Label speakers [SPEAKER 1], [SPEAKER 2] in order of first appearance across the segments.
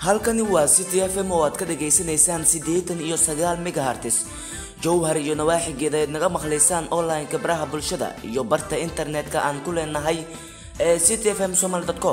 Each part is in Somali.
[SPEAKER 1] halkani waa city f m oo aad ka dhagaysanaysaan siddeetan iyo sagaal megahertis jowhar iyo nawaaxigeeda aad naga maqlaysaan online-ka baraha bulshada iyo barta internet-ka aan ku leenahay ee city f m somal com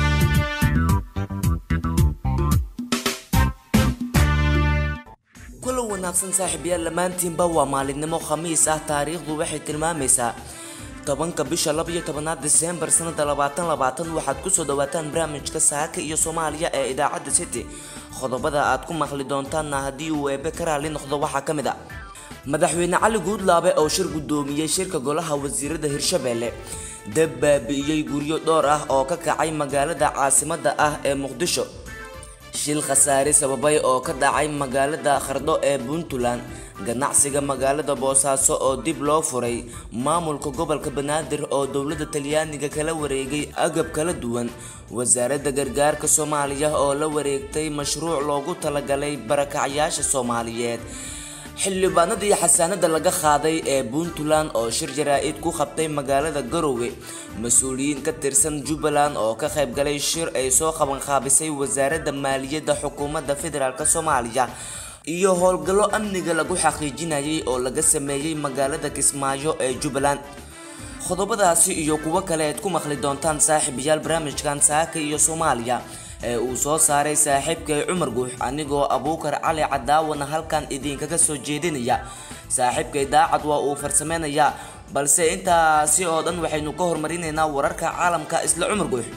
[SPEAKER 1] kulan wanaagsan saaxiibayaal dhammaantiinba waa maalinimo khamiis ah taariikhdu waxay tilmaamaysaa tobanka bisha labiyo tobanaad diseembar sanada labaatan labaatan waxaad kusoo dhawaataan barnaamijka saaka iyo soomaaliya ee idaacadda city qodobada aad ku maqli doontaanna haddii uu eebe ka raali noqdo waxaa ka mid a madaxweyne cali guudlaabe oo shir guddoomiyey shirka golaha wasiirada hirshabelle dab baabi'iyey guryo dhowr ah oo ka kacay magaalada caasimada ah ee muqdisho shil khasaare sababay oo ka dhacay magaalada khardho ee puntland ganacsiga magaalada boosaaso oo dib loo furay maamulka gobolka banaadir oo dowladda talyaaniga kala wareegay agab kala duwan wasaaradda gargaarka soomaaliya oo la wareegtay mashruuc loogu talagalay barakacyaasha soomaaliyeed xildhibaanada iyo xasaanada laga qaaday ee puntland oo shir jaraa-id ku qabtay magaalada garowe mas-uuliyiin ka tirsan jubbaland oo ka qaybgalay shir ay soo qabanqaabisay wasaaradda maaliyadda xukuumadda federaalk soomaaliya iyo howlgallo amniga lagu xaqiijinayay oo laga sameeyey magaalada kismaayo ee jubbaland qodobadaasi iyo kuwo kale aad ku maqli doontaan saaxiibayaal barnaamijkan saaka iyo soomaaliya ee uu soo saaray saaxiibkay cumar guux anigoo abuukar cali cadaawana halkan idinkaga soo jeedinaya saaxiibkay daacad waa uu farsameynayaa balse intaasi oo dhan waxaynu ka hormarinaynaa wararka caalamka isla cumar guux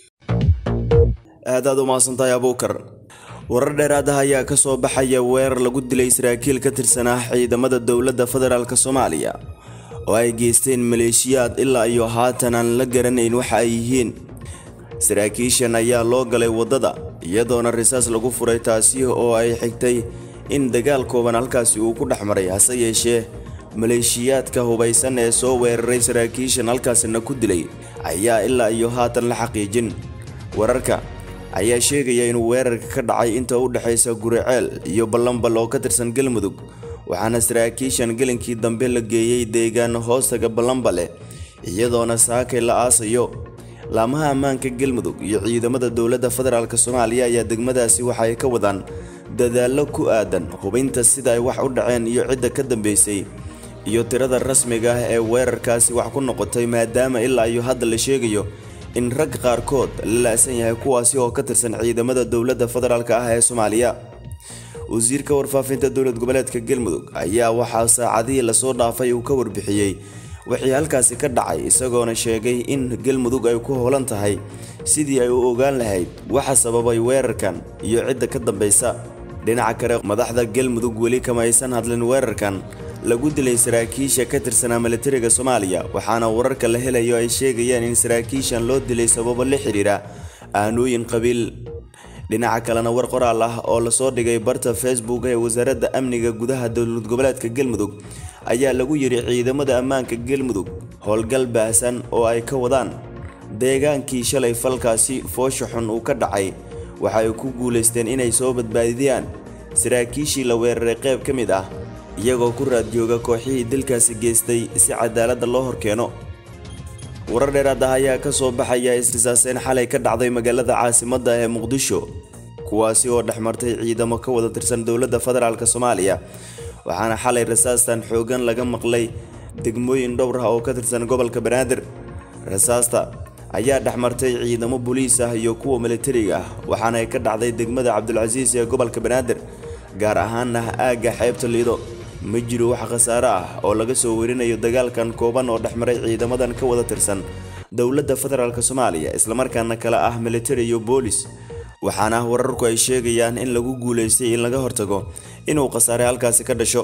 [SPEAKER 2] aad aad u mahadsantahay abuukar warar dheeraad ah ayaa ka soo baxaya weerar lagu dilay saraakiil ka tirsanaa ciidamada dowladda federaalk soomaaliya oo ay geysteen maleeshiyaad ilaa iyo haatan aan la garanayn waxa ay yihiin saraakiishan ayaa loo galay waddada iyadoona risaas lagu furay taasi oo ay xigtay in dagaal kooban halkaasi uu ku dhex maray hase yeeshee maleeshiyaadka hubaysan ee soo weeraray saraakiishan halkaasina ku dilay ayaa ilaa iyo haatan la xaqiijin wararka ayaa sheegaya inuu weerarka ka dhacay inta u dhexaysa guriceel iyo ballanbal oo ka tirsan galmudug waxaana saraakiishan gelinkii dambe la geeyey deegaan hoostaga ballanbale iyadoona saakay la aasayo laamaha ammaanka galmudug iyo ciidamada dowladda federaalk soomaaliya ayaa degmadaasi waxay ka wadaan dadaallo ku aadan hubinta sida ay wax u dhaceen iyo cidda ka dambeysay iyo tirada rasmiga ah ee weerarkaasi wax ku noqotay maadaama ilaa iyo hadda la sheegayo in rag qaarkood la la'san yahay kuwaasi oo ka tirsan ciidamada dowladda federaalk ah ee soomaaliya wasiirka warfaafinta dowlad goboleedka galmudug ayaa waxaa saacadihii lasoo dhaafay uu ka warbixiyey wixii halkaasi ka dhacay isagoona sheegay in galmudug ay ku howlan tahay sidii ay u ogaan lahayd waxa sababay weerarkan iyo cidda ka dambaysa dhinaca kale madaxda galmudug weli kama aysan hadlin weerarkan lagu dilay saraakiisha ka tirsanaa militariga soomaaliya waxaana wararka la helayo ay sheegayaan in saraakiishan loo dilay sababo la xidhiira aanooyin qabiil dhinaca kalena war qoraal ah oo lasoo dhigay barta facebook ee wasaaradda amniga gudaha dowlad goboleedka galmudug ayaa lagu yidhi ciidamada ammaanka galmudug howlgal baahsan oo ay ka wadaan deegaankii shalay falkaasi foosha xun uu ka dhacay waxa ay ku guulaysteen inay soo badbaadiyaan saraakiishii la weeraray qayb ka mid ah iyagoo ku raad jooga kooxihii dilkaasi geystay si cadaaladda loo horkeeno warar dheeraad ah ayaa ka soo baxaya isrisaaseyn xalay ka dhacday magaalada caasimadda ee muqdisho kuwaasi oo dhex martay ciidamo ka wada tirsan dowladda federaalk soomaaliya waxaana xalay rasaastan xoogan laga maqlay degmooyin dhowr ah oo ka tirsan gobolka banaadir rasaasta ayaa dhex martay ciidamo booliis ah iyo kuwa militariga ah waxaana ay ka dhacday degmada cabdulcasiis ee gobolka banaadir gaar ahaana aagga xeebta liido ma jiro wax khasaare ah oo laga soo werinayo dagaalkan kooban oo dhex maray ciidamadan ka wada tirsan dowladda federaalk soomaaliya islamarkaana kale ah militari iyo boolis waxaana wararku ay sheegayaan in lagu guulaystay in laga hortago inuu khasaare halkaasi ka dhasho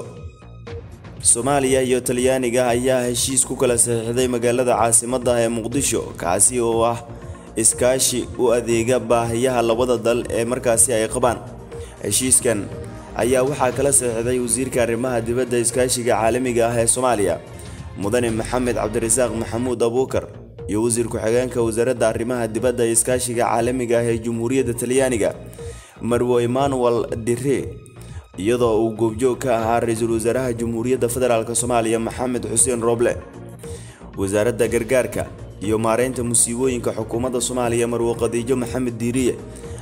[SPEAKER 2] soomaaliya iyo talyaaniga ayaa heshiis ku kala saxiixday magaalada caasimadda ee muqdisho kaasi oo ah iskaashi u adeega baahiyaha labada dal ee markaasi ay qabaan heshiiskan ayaa waxaa kala saxiixday wasiirka arrimaha dibadda iskaashiga caalamiga ah ee soomaaliya mudane maxamed cabdirasaaq maxamuud abuukar iyo wasiir ku-xigeenka wasaaradda arrimaha dibadda ee iskaashiga caalamiga ah ee jamhuuriyadda talyaaniga marwo emmanuel dire iyadoo uu goobjoog ka ahaa ra-iisul wasaaraha jamhuuriyadda federaalk soomaaliya maxamed xuseen rooble wasaaradda gargaarka iyo maareynta musiibooyinka xukuumadda soomaaliya marwo khadiijo maxamed diiriye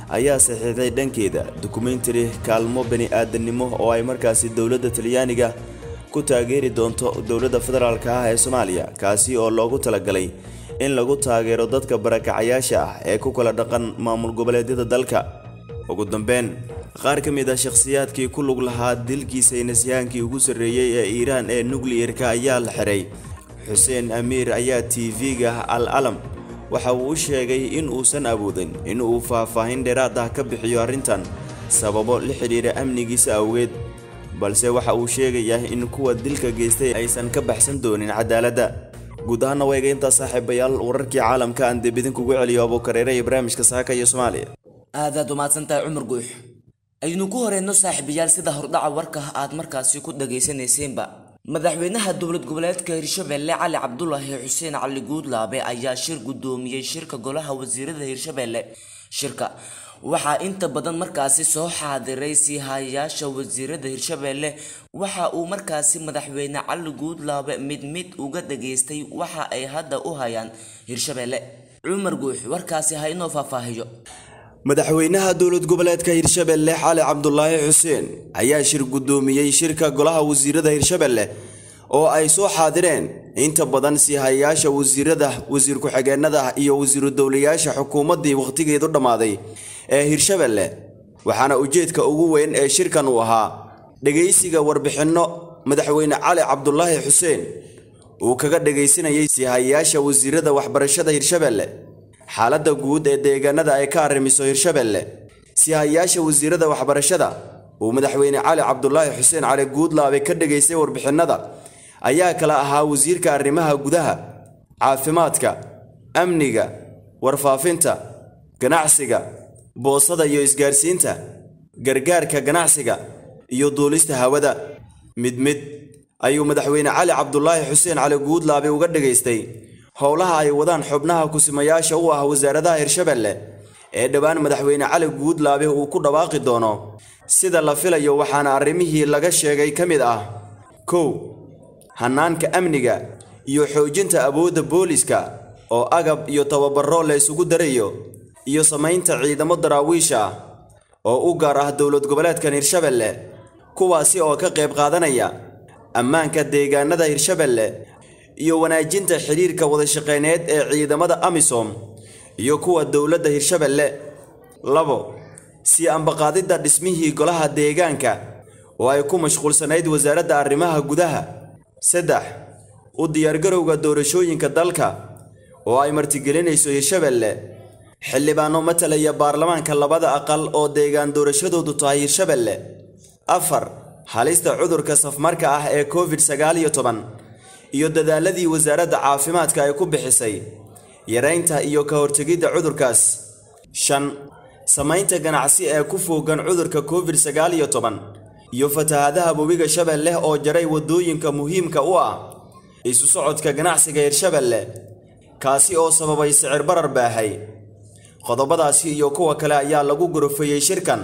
[SPEAKER 2] ayaa saxiixday dhankeeda dokumentari kaalmo bani aadannimo oo ay markaasi dowladda talyaaniga ku taageeri doonto dowladda federaalk ah ee soomaaliya kaasi oo loogu talagalay in lagu taageero dadka barakacayaasha ah ee ku kala dhaqan maamul goboleedyada dalka ugu dambeyn qaar ka mid ah shakhsiyaadkii ku lug lahaa dilkii saynisyahaankii ugu sarreeyey ee iiraan ee nukliyerka ayaa la xiray xuseen amiir ayaa tv-ga al alam waxa uu u sheegay in uusan awoodin in uu faahfaahin dheeraad ah ka bixiyo arrintan sababo la xidhiira amnigiisa awgeed balse waxa uu sheegayaa in kuwa dilka geystay aysan ka baxsan doonin cadaaladda guud ahaana wayga intaas saaxiibayaal wararkii caalamka aan dib idinkugu celiyo abuukareere iyo barnaamijka saaka iyo soomaaliya
[SPEAKER 1] aadaad umahadsantahay cumar guux aynu ku horeyno saaxiibayaal sida hordhaca warka aad markaasi ku dhagaysanayseynba madaxweynaha dowlad goboleedka hirshabelle cali cabdulaahi xuseen cali guudlaabe ayaa shir gudoomiyey shirka golaha wasiirada hirshabelle shirka waxaa inta badan markaasi soo xaadiray siihayaasha wasiirada hirshabelle waxa uu markaasi madaxweyne cali guudlaabe mid mid uga dhageystay waxa ay hadda u hayaan hirshabelle cumar guux warkaasi ha inoo faahfaahiyo
[SPEAKER 2] madaxweynaha dowlad goboleedka hirshabelle cali cabdulaahi xuseen ayaa shir gudoomiyey shirka golaha wasiirada hirshabelle oo ay soo xaadireen inta badan siihayaasha wasiirada wasiir ku-xigeenada iyo wasiiru dowlayaasha xukuumaddii wakhtigeedu dhammaaday ee hirshabelle waxaana ujeedka ugu weyn ee shirkan uu ahaa dhegaysiga warbixinno madaxweyne cali cabdulaahi xuseen uu kaga dhegaysanayay siihayaasha wasiirada waxbarashada hirshabelle xaaladda guud ee deegaanada ay ka arrimiso hirshabelle siihayaasha wasiirada waxbarashada uu madaxweyne cali cabdulaahi xuseen cali guudlaabe ka dhegaystay warbixinnada ayaa kala ahaa wasiirka arrimaha gudaha caafimaadka amniga warfaafinta ganacsiga boosada iyo isgaarsiinta gargaarka ganacsiga iyo duulista hawada mid mid ayuu madaxweyne cali cabdulaahi xuseen cali guudlaabe uga dhegaystay howlaha ay wadaan xubnaha kusimayaasha u ah wasaaradaha hirshabelle ee dhowaan madaxweyne cali guudlaabe uu ku dhawaaqi doono sida la filayo waxaana arrimihii laga sheegay ka mid ah kow hannaanka amniga iyo xoojinta awoodda booliska oo agab iyo tababaro la isugu darayo iyo samaynta ciidamo daraawiisha ah oo u gaar ah dowlad goboleedkan hirshabelle kuwaasi oo ka qayb qaadanaya ammaanka deegaanada hirshabelle iyo wanaajinta xidhiirka wadashaqeyneed ee ciidamada amisom iyo kuwa dowladda hirshabelle labo sii ambaqaadidda dhismihii golaha deegaanka oo ay ku mashquulsanayd wasaaradda arrimaha gudaha saddex u diyaargarowga doorashooyinka dalka oo ay martigelinayso hirshabelle xildhibaano matalaya baarlamaanka labada aqal oo deegaan doorashadoodu tahay hirshabelle afar halista cudurka safmarka ah ee covid sagaal iyo toban iyo dadaaladii wasaaradda caafimaadka ay ku bixisay yaraynta iyo ka hortegidda cudurkaas shan samaynta ganacsi ee ku foogan cudurka covid sagaal iyo toban iyo fatahadaha webiga shabeelle oo jaray waddooyinka muhiimka u ah isu socodka ganacsiga hirshabelle kaasi oo sababay sicir barar baahay qodobadaasi iyo kuwa kale ayaa lagu gorofeeyey shirkan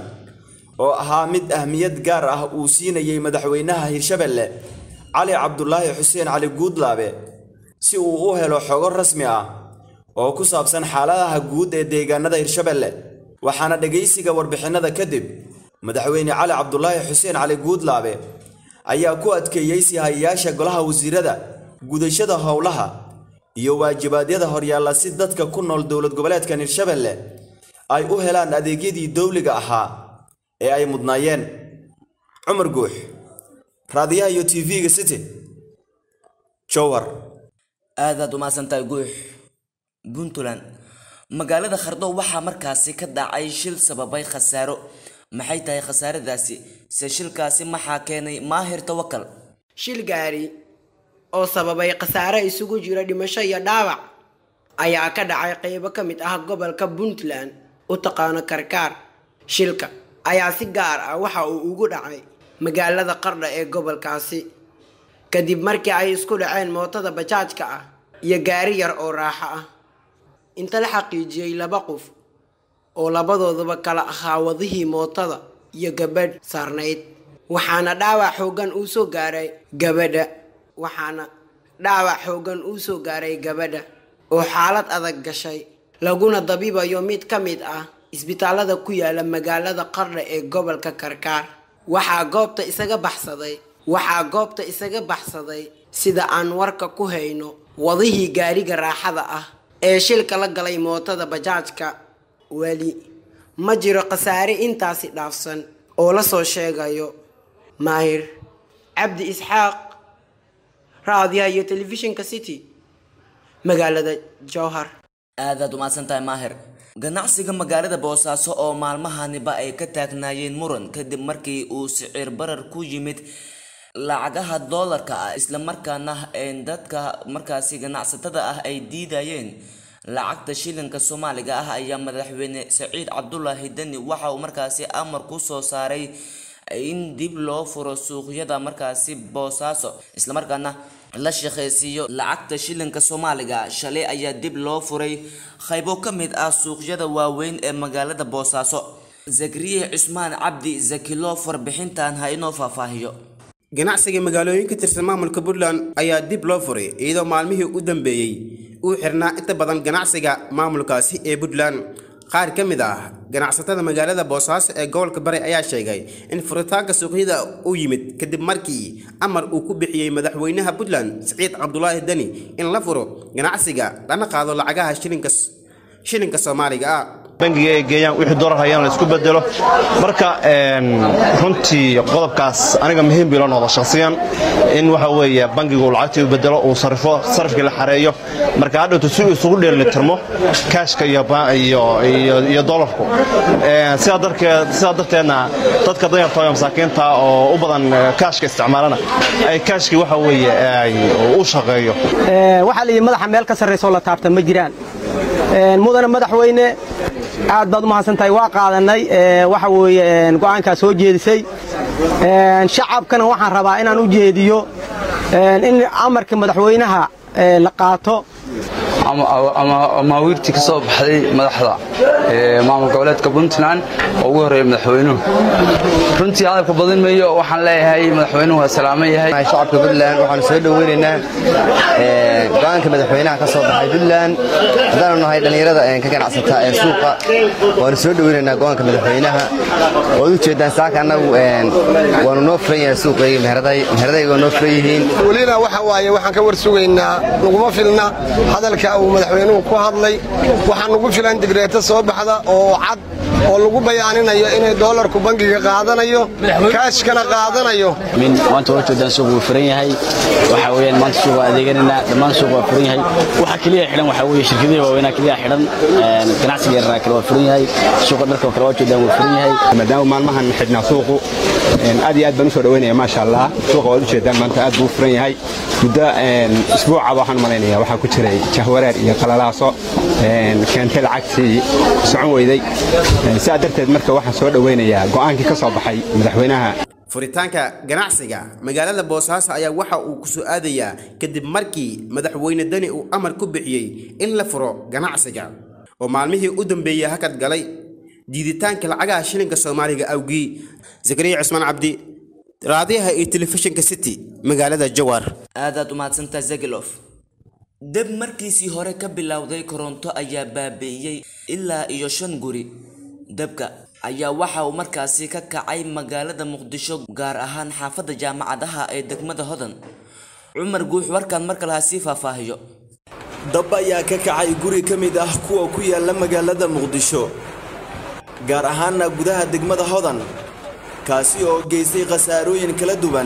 [SPEAKER 2] oo ahaa mid ahmiyad gaar ah uu siinayey madaxweynaha hirshabelle cali cabdulaahi xuseen cali guudlaabe si uu u helo xogo rasmi ah oo ku saabsan xaaladaha guud ee deegaanada hirshabelle waxaana dhegaysiga warbixinnada kadib madaxweyne cali cabdulaahi xuseen cali guudlaabe ayaa ku adkeeyey sihayayaasha golaha wasiirada gudashada howlaha iyo waajibaadyada horyaalla si dadka ku nool dowlad goboleedkan hirshabelle ay u helaan adeegyadii dowliga ahaa ee ay mudnaayeen cumar guux raadiyaha iyo tv-ga city jowhar
[SPEAKER 1] aadaad umahadsantahay guux puntland magaalada khardoo waxaa markaasi ka dhacay shil sababay khasaaro maxay tahay khasaaradaasi se shilkaasi maxaa keenay maahir tawakal
[SPEAKER 3] shil gaari oo sababay khasaare isugu jira dhimasho iyo dhaawac ayaa ka dhacay qeybo ka mid ah gobolka puntland u taqaano karkaar shilka ayaa si gaar ah waxa uu ugu dhacay magaalada qardha ee gobolkaasi kadib markii ay isku dhaceen mootada bajaajka ah iyo gaari yar oo raaxo ah inta la xaqiijiyey laba qof oo labadooduba kala ahaa wadihii mootada iyo gabadh saarnayd waxaana dhaawac xooggan uu soo gaaray gabadha waxaana dhaawac xooggan uu soo gaaray gabadha oo xaalad adag gashay laguna dabiibayo mid ka mid ah isbitaalada ku yaala magaalada qardha ee gobolka karkaar waxaa goobta isaga baxsaday waxaa goobta isaga baxsaday sida aan warka ku hayno wadihii gaariga raaxada ah ee shilka la galay mootada bajaajka weli ma jiro khasaare intaasi dhaafsan oo la soo sheegayo maahir cabdi isxaaq raadiyaha iyo telefishinka city magaalada jowhar
[SPEAKER 1] aadaad umahadsan tahay maahir ganacsiga magaalada boosaaso oo maalmahaniba ay ka taagnaayeen muran kadib markii uu sicir barar ku yimid lacagaha doolarka ah islamarkaana dadka markaasi ganacsatada ah ay diidayeen lacagta shilinka soomaaliga ah ayaa madaxweyne saciid cabdulaahi deni waxa uu markaasi amar ku soo saaray in dib loo furo suuqyada markaasi boosaaso islamarkaana la shaqaysiiyo lacagta shilinka soomaaliga shalay ayaa dib loo furay qaybo ka mid ah suuqyada waaweyn ee magaalada boosaaso zakariye cusmaan cabdi zakiloof warbixintan ha inoo faahfaahiyo
[SPEAKER 4] ganacsiga magaalooyin ka tirsan maamulka puntland ayaa dib loo furay iyadoo maalmihii u dambeeyey uu xirnaa inta badan ganacsiga maamulkaasi ee puntland qaar ka mid ah ganacsatada magaalada boosaaso ee gobolka bari ayaa sheegay in furitaanka suuqyada uu yimid kadib markii amar uu ku bixiyey madaxweynaha puntland siciid cabdulaahi deni in la furo ganacsiga lana qaado lacagaha shilinka soomaaliga ah
[SPEAKER 5] bangiga ay geeyaan wixii doolar hayaan la isku bedelo marka runtii qodobkaas aniga muhiim bii loo noqdo shakhsiyan in waxa weeye bangigu lacagtii u bedelo uu sarifo sarifkii la xareeyo marka hadhowtu si uu isugu dheelitirmo kaashka iyo doolarku sidaa darteedna dadka danyarta iyo masaakiinta oo u badan kaashka isticmaalana ay kaashkii waxa weeye u shaqeeyo
[SPEAKER 6] waxaa layidhi madaxa meel ka sarraysoo la taabta ma jiraan mudana madaxweyne aad baad u mahadsantahay waa qaadanay waxa weeye go'aankaa soo jeedisay shacabkana waxaan rabaa inaan u jeediyo in amarka madaxweynaha la qaato
[SPEAKER 7] amaawiirtii ka soo baxday madaxda maamul goboleedka puntland oo ugu horreeya madaxweynuhu runtii hadalka badin mayo waxaan leeyahay madaxweynuhu waa salaaman yahay
[SPEAKER 8] shacabka puntland waxaanu soo dhoweynaynaa go'aanka madaxweynaha ka soo baxay puntland haddaanu nahay dhallinyarada ka ganacsata ee suuqa waanu soo dhoweynaynaa go'aanka madaxweynaha waad u jeedaan saaka annagu waanu noo furan yahay suuqayga meheradayga waa noo furan yihiin
[SPEAKER 9] welina waxa waaye waxaan ka war sugaynaa naguma filna hadalka uu madaxweynuhu ku hadlay waxaa nugu filan digreeto soo baxda oo cad oo lagu bayaaninayo inay doolarku bangiga qaadanayo kaashkana qaadanayo
[SPEAKER 10] maanta waa jeedaan suuq wuu furan yahay waxa weeyaan maanta suuq waa adeeganayna dhammaan suuq waa furan yahay waxa kaliya xidhan waxa weeye shirkadaha waaweynaa kaliya xidhan ganacsiga yaraa kale waa furan yahay suuqa dharka kale waa jeedaan wuu furan yahay
[SPEAKER 11] maadaama maalmahan xidhnaa suuqu aad iyo aad baan u soo dhaweynaya maasha allah suuqa waad u jeedaan maanta aad buu u furan yahay muddo isbuucaba waxaan malaynaya waxaa ku jiray jahwareer iyo qalalaaso keentay lacagtii socon weyday sidaa darteed marka waxaan soo dhoweynayaa go'aankii ka soo baxay madaxweynaha
[SPEAKER 4] furitaanka ganacsiga magaalada boosaaso ayaa waxa uu ku soo aadayaa kadib markii madaxweyne deni uu amar ku bixiyey in la furo ganacsiga oo maalmihii u dambeeyey hakad galay diiditaanka lacagaha shilinka soomaaliga awgii zakariya cusmaan cabdi raadiyaha iyo telefishinka city magaalada jawar
[SPEAKER 1] aadaad umahadsantaa zagilof deb markiisii hore ka bilowday koronto ayaa baabi'iyey ilaa iyo shan guri debka ayaa waxa uu markaasi ka kacay magaalada muqdisho gaar ahaan xaafadda jaamacadaha ee degmada hodan cumar guux warkaan mar kale ha sii faahfaahiyo
[SPEAKER 2] dab ayaa ka kacay guri ka mid ah kuwa ku yaala magaalada muqdisho gaar ahaana gudaha degmada hodan kaasi oo geystay khasaarooyin kala duwan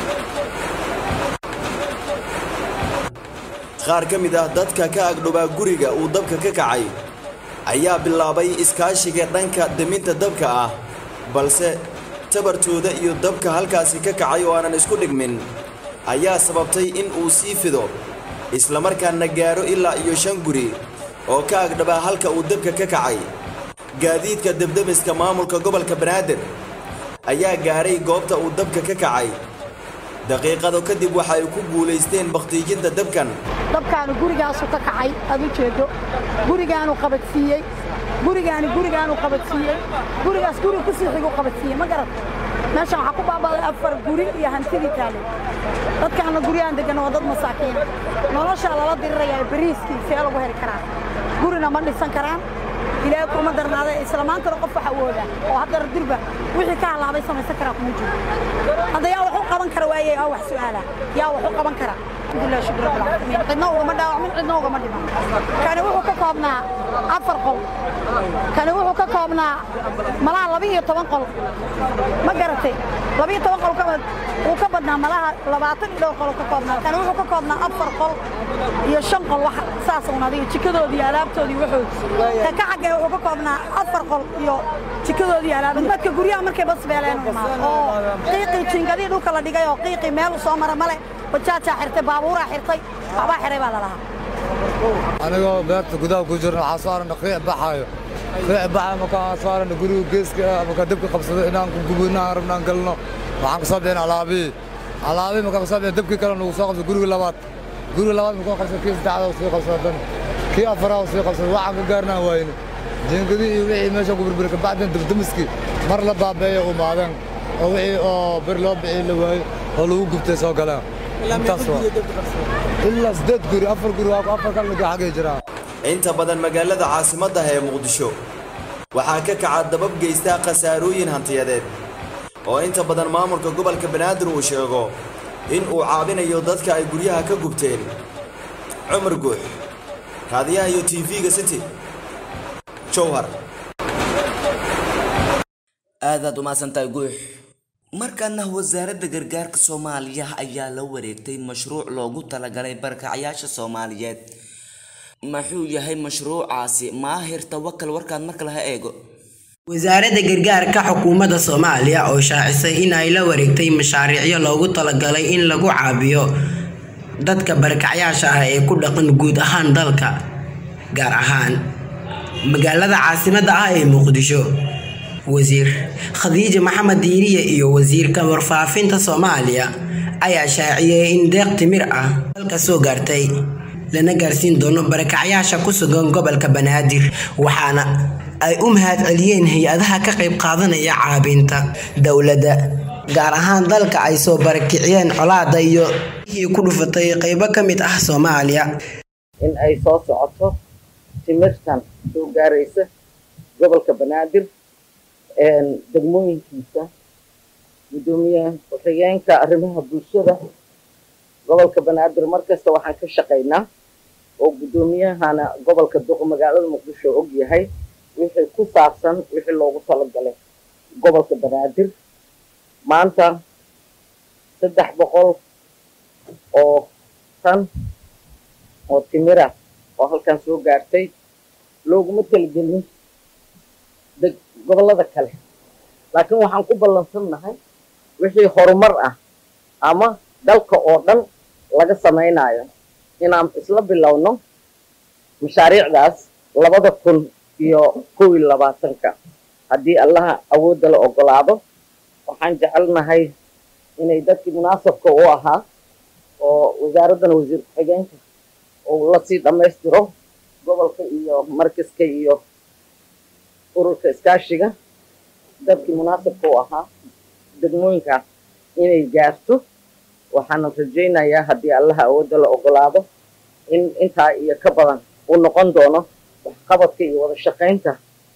[SPEAKER 2] qaar ka mid ah dadka ka agdhowaa guriga uu dabka ka kacay ayaa bilaabay iskaashiga dhanka deminta dabka ah balse tabartooda iyo dabka halkaasi ka kacay oo aanan isku dhigmin ayaa sababtay in uu sii fido islamarkaana gaaro ilaa iyo shan guri oo ka agdhabaa halka uu dabka ka kacay gaadiidka debdemiska maamulka gobolka banaadir ayaa gaaray goobta uu dabka ka kacay daqiiqado kadib waxa ay ku guulaysteen bakhtiijinta dabkan
[SPEAKER 12] dabkaanu gurigaasu ka kacay aad u jeedo gurigaanu qabadsiiyey gurigaani gurigaanu qabadsiiyey gurigaas guri ku siixigu qabadsiiyey ma garat meeshan waxaa ku baabaday afar guri iyo hantidii taale dadkaana guryahan deggan waa dad masaakiina noloshaa lala dirirayaa beriiskii see lagu heli karaa gurina ma dhisan karaan ilaahay kuma darnaada isla maantana qof wax awooda oo haddana dirba wixii ka halaabay samaysan karaa kuma jiro hadda yaa wax u qaban kara waaye aa wax su'aala yaa wax u qaban kara alxamdulilah shukr rabbil caalamiin cidna ugama dhaawacmin cidna ugama dhiman kani wuxuu ka koobnaa afar qol kani wuxuu ka koobnaa malaha laba iyo toban qol ma garatay laba iyo toban qol ka wuu ka badnaa malaha labaatan iyo dhowr qol ka koobnaa kani wuxuu ka koobnaa afar qol iyo shan qol wax saas un adiga jikadoodii iyo alaabtoodii waxood ka ka xaggee wuxuu ka koobnaa afar qol iyo jikadoodii alaabtoodii dadka guryaha markay bas beeleen u imaado oo qiiqii jingadii dhulka la dhigay oo qiiqii meel u soo mara male bajaajaa xirtay baabuuraa xirtay waxbaa xiray baa lalahaa
[SPEAKER 13] anigoo beerta gudaha ku jirna waxaa soo aragna qiic baxaayo qiic baxaayo markaan soo aragna guriga geeska markaa dabka qabsado inaan ku gubo inaan rabno aan galno waxaan kasoo bixin alaabihii alaabihii markaan kasoo bixin dabkii kale nagu soo qabsado guriga labaad guriga labaad markaan qabsado kii saddexaad sii qabsado dan kii afaraad sii qabsado waxaan ka gaarnaan waayne jiingadii iyo wixii meesha ku burburi kabacdin dabdamiskii mar la baabeeyo u maadeen oo wixii oo bir loo bixii la waayo oo lagu gubtay soo galeen intaas waa ilaa sideed guri afar guri waa afar kalmid xaggay jiraan
[SPEAKER 2] inta badan magaalada caasimadda ee muqdisho waxaa ka kaca dabab geysta khasaarooyin hantiyadeed oo inta badan maamulka gobolka banaadir uu sheego in uu caabinayo dadka ay guryaha ka gubteen cumar guux raadiyaha iyo tv-ga city jowhar
[SPEAKER 1] aadaad umahadsantahay guux markaana wasaaradda gargaarka soomaaliya ayaa la wareegtay mashruuc loogu talagalay barakacayaasha soomaaliyeed muxuu yahay mashruucaasi maahir tawakal warkaan marka laha eego
[SPEAKER 3] wasaaradda gargaarka xukuumadda soomaaliya oo shaacisay in ay la wareegtay mashaariicyo loogu talagalay in lagu caabiyo dadka barakacyaasha ah ee ku dhaqan guud ahaan dalka gaar ahaan magaalada caasimadda ah ee muqdisho wasiir khadiija maxamed diiriye iyo wasiirka warfaafinta soomaaliya ayaa shaaciyey in deeq timir ah dalka soo gaartay lana gaarsiin doono barakacyaasha ku sugan gobolka banaadir waxaana ay u mahad celiyeen hay-adaha ka qayb qaadanaya caabinta dowladda gaar ahaan dalka ay soo barakiciyeen colaada iyo hii ku dhufatay qaybo ka mid ah soomaaliya
[SPEAKER 14] in ay soo socoto timirtan soo gaaraysa gobolka banaadir degmooyinkiisa gudoomiye ku-xigeenka arrimaha bulshada gobolka banaadir markasta waxaan ka shaqaynaa oo guddoomiyahana gobolka duq magaalada muqdisho og yahay wixii ku saabsan wixii loogu talagalay gobolka banaadir maanta saddex boqol oo tan oo timira oo halkan soo gaartay looguma talagelin deg gobollada kale laakiin waxaan ku ballansannahay wixii horumar ah ama dalka oo dhan laga samaynayo inaan isla bilowno mashaariicdaas labada kun iyo kow iyo labaatanka haddii allaha awoodda la ogolaado waxaan jecelnahay inay dadkii munaasabka u ahaa oo wasaaraddana wasiir ku-xigeenka oo lasii dhammaystiro gobolka iyo markaska iyo ururka iskaashiga dadkii munaasabka u ahaa degmooyinkaas inay gaarto waxaana rajaynayaa haddii allaha awoodda la ogolaado in intaa iyo ka badan uu noqon doono waxqabadka iyo wada shaqaynta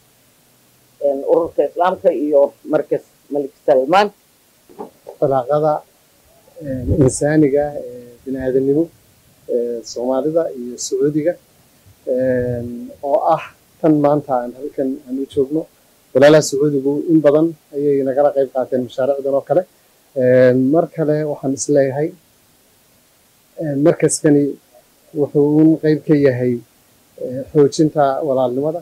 [SPEAKER 14] ururka islaamka iyo markas malik salmaan
[SPEAKER 15] falaaqada insaaniga ee bini-aadanimo ee soomaalida iyo sacuudiga oo ah tan maanta aan halkan aan u joogno walaalaha sacuudigu in badan ayay nagala qayb qaateen mashaariicdan oo kale mar kale waxaan isleeyahay markaskani wuxuu un qayb ka yahay xoojinta walaalnimada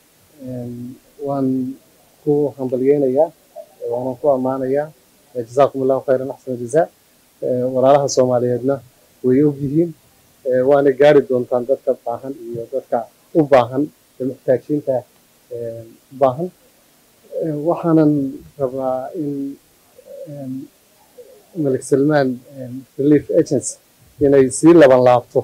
[SPEAKER 15] waan ku hambalyeynayaa waanan ku ammaanayaa jazaakum allahu khayran axsana jazaa walaalaha soomaaliyeedna way og yihiin waana gaari doontaan dadka baahan iyo dadka u baahan ee muxtaajiinta u baahan waxaanan rabaa in malik salmaan relief agency inay sii laban laabto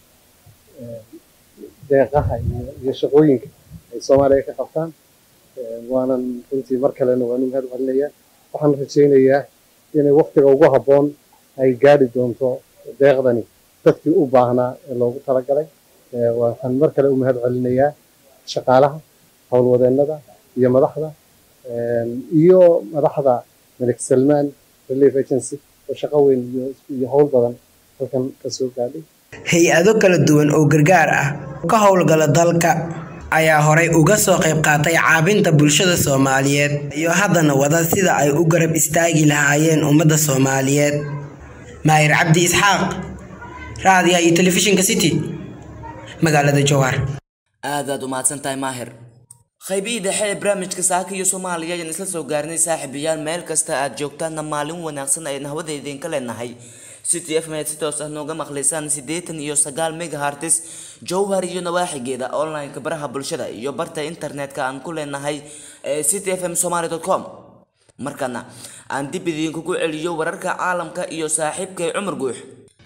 [SPEAKER 15] deeqaha iyo shaqooyinka ay soomaaliya ka qabtaan waanan runtii mar kalena waan u mahad celinayaa waxaan rajaynayaa inay waktiga ugu habboon ay gaari doonto deeqdani dadkii u baahnaa ee loogu talagalay waxaan mar kale u mahad celinayaa shaqaalaha howlwadeennada iyo madaxda iyo madaxda malik salmaan relief agency oo shaqo weyn iyo howl badan halkan ka soo gaadhay
[SPEAKER 3] hay-ado kala duwan oo gargaar ah ka howlgala dalka ayaa horay uga soo qayb qaatay caabinta bulshada soomaaliyeed iyo haddana wada sida ay u garab istaagi lahaayeen ummadda soomaaliyeed maahir cabdi isxaaq raadiga iyo telefishinka city magaalada jowhar
[SPEAKER 1] aadaad u mahadsan tahay maahir qaybihii dhexe ee barnaamijka saaka iyo soomaaliya ayaan isla soo gaarnay saaxiibayaal meel kasta aad joogtaanna maalin wanaagsan ayaan hawada idinka leenahay city f med si toos ah nooga maqlaysaan siddeetan iyo sagaal megahartis jowhar iyo nawaaxigeeda online-ka baraha bulshada iyo barta internetka aan ku leenahay ee city f m somaly com markana aan dib idinkugu celiyo wararka caalamka iyo saaxiibkay cumar guux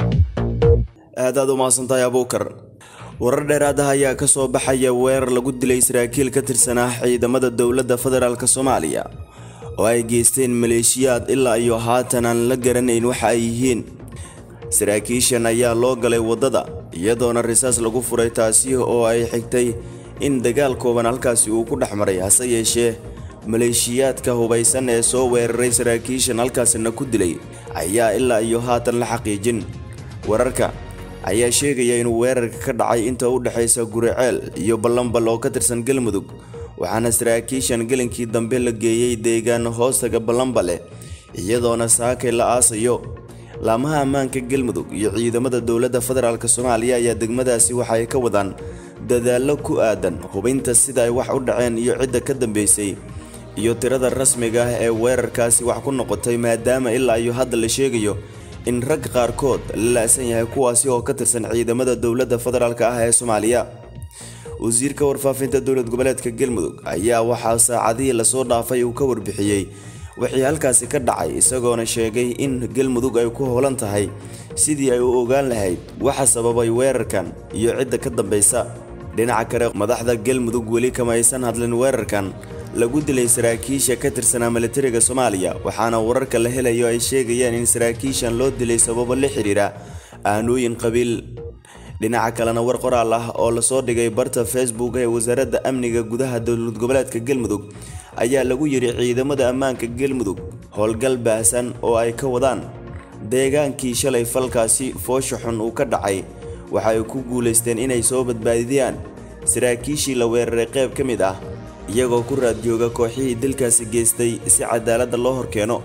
[SPEAKER 2] aadaad u mahadsantahay abuukar warar dheeraad ah ayaa ka soo baxaya weerar lagu dilay saraakiil ka tirsanaa ciidamada dowladda federaalk soomaaliya oo ay geysteen maleeshiyaad ilaa iyo haatan aan la garanayn waxa ay yihiin saraakiishan ayaa loo galay waddada iyadoona risaas lagu furay taasi oo ay xigtay in dagaal kooban halkaasi uu ku dhex maray hase yeeshee maleeshiyaadka hubaysan ee soo weeraray saraakiishan halkaasina ku dilay ayaa ilaa iyo haatan la xaqiijin wararka ayaa sheegaya inuu weerarka ka dhacay inta u dhexaysa guriceel iyo ballanbal oo ka tirsan galmudug waxaana saraakiishan gelinkii dambe la geeyey deegaan hoostaga ballanbale iyadoona saakay la aasayo laamaha ammaanka galmudug iyo ciidamada dowladda federaalk soomaaliya ayaa degmadaasi waxay ka wadaan dadaallo ku aadan hubinta sida ay wax u dhaceen iyo cidda ka dambeysay iyo tirada rasmiga ah ee weerarkaasi wax ku noqotay maadaama ilaa iyo hadda la sheegayo in rag qaarkood la la'san yahay kuwaasi oo ka tirsan ciidamada dowladda federaalk ah ee soomaaliya wasiirka warfaafinta dowlad goboleedka galmudug ayaa waxaa saacadihii lasoo dhaafay uu ka warbixiyey wixii halkaasi ka dhacay isagoona sheegay in galmudug ay ku howlan tahay sidii ay u ogaan lahayd waxa sababay weerarkan iyo cidda ka dambaysa dhinaca kale madaxda galmudug weli kama aysan hadlin weerarkan lagu dilay saraakiisha ka tirsanaa militariga soomaaliya waxaana wararka la helayo ay sheegayaan in saraakiishan loo dilay sababo la xiriira aanooyin qabiil dhinaca kalena war qoraal ah oo lasoo dhigay barta facebook ee wasaaradda amniga gudaha dowlad goboleedka galmudug ayaa lagu yidhi ciidamada ammaanka galmudug howlgal baahsan oo ay ka wadaan deegaankii shalay falkaasi foosha xun uu ka dhacay waxa ay ku guulaysteen inay soo badbaadiyaan saraakiishii la weeraray qayb ka mid ah iyagoo ku raad jooga kooxihii dilkaasi geystay si cadaaladda loo horkeeno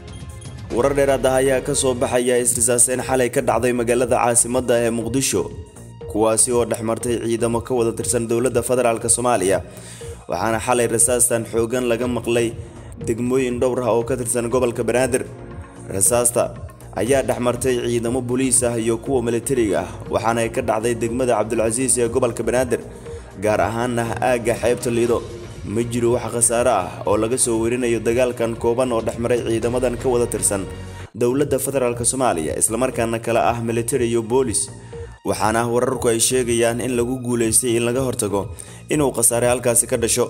[SPEAKER 2] warar dheeraad ah ayaa ka soo baxaya isrisaaseyn xalay ka dhacday magaalada caasimadda ee muqdisho kuwaasi oo dhex martay ciidamo ka wada tirsan dowladda federaalk soomaaliya waxaana xalay rasaastan xoogan laga maqlay degmooyin dhowr ah oo ka tirsan gobolka banaadir rasaasta ayaa dhex martay ciidamo booliis ah iyo kuwa militariga ah waxaana ay ka dhacday degmada cabdulcasiis ee gobolka banaadir gaar ahaana aagga xeebta liido ma jiro wax khasaare ah oo laga soo werinayo dagaalkan kooban oo dhexmaray ciidamadan ka wada tirsan dowladda federaalk soomaaliya islamarkaana kale ah militari iyo boolis waxaana wararku ay sheegayaan in lagu guulaystay in laga hortago inuu khasaare halkaasi ka dhasho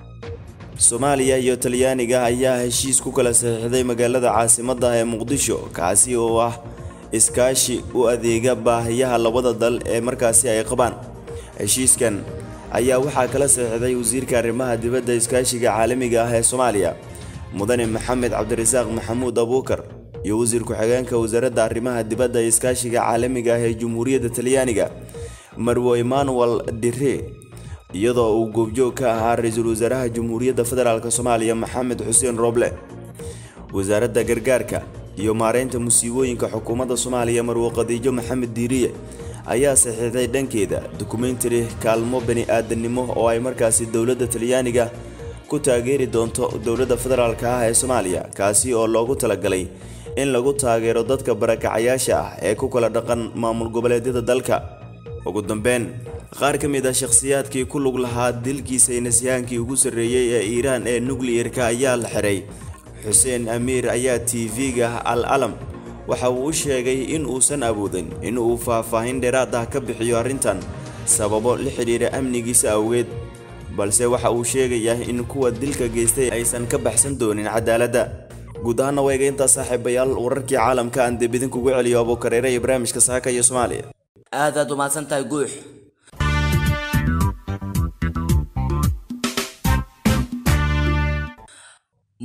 [SPEAKER 2] soomaaliya iyo talyaaniga ayaa heshiis ku kala saxiixday magaalada caasimadda ee muqdisho kaasi oo ah iskaashi u adeega baahiyaha labada dal ee markaasi ay qabaan heshiiskan ayaa waxaa kala saxiixday wasiirka arrimaha dibadda iskaashiga caalamiga ah ee soomaaliya mudane maxamed cabdirasaaq maxamuud abuukar iyo wasiir ku-xigeenka wasaaradda arrimaha dibadda iskaashiga caalamiga ah ee jamhuuriyadda talyaaniga marwo emmanuel dire iyadoo uu goobjoog ka ahaa ra-iisul wasaaraha jamhuuriyadda federaalk soomaaliya maxamed xuseen rooble wasaaradda gargaarka iyo maareynta musiibooyinka xukuumadda soomaaliya marwo khadiijo maxamed diiriye ayaa saxiixday dhankeeda dokumentari kaalmo bani aadannimo oo ay markaasi dowladda talyaaniga ku taageeri doonto dowladda federaalk ah ee soomaaliya kaasi oo loogu talagalay in lagu taageero dadka barakacayaasha ah ee ku kala dhaqan maamul goboleedyada dalka ugu dambeyn qaar ka mid ah shakhsiyaadkii ku lug lahaa dilkii saynisyahaankii ugu sarreeyey ee iiraan ee nukliyerka ayaa la xiray xuseen amiir ayaa tv-ga al alam waxa uu u sheegay in uusan awoodin in uu faahfaahin dheeraad ah ka bixiyo arrintan sababo la xidhiira amnigiisa awgeed balse waxa uu sheegayaa in kuwa dilka geystay aysan ka baxsan doonin cadaaladda guud ahaana wayga intaa saaxiibayaal wararkii caalamka aan dib idinkugu celiyo abuukareere iyo barnaamijka saaka iyo soomaaliya
[SPEAKER 1] aadaad umahadsan tahay guux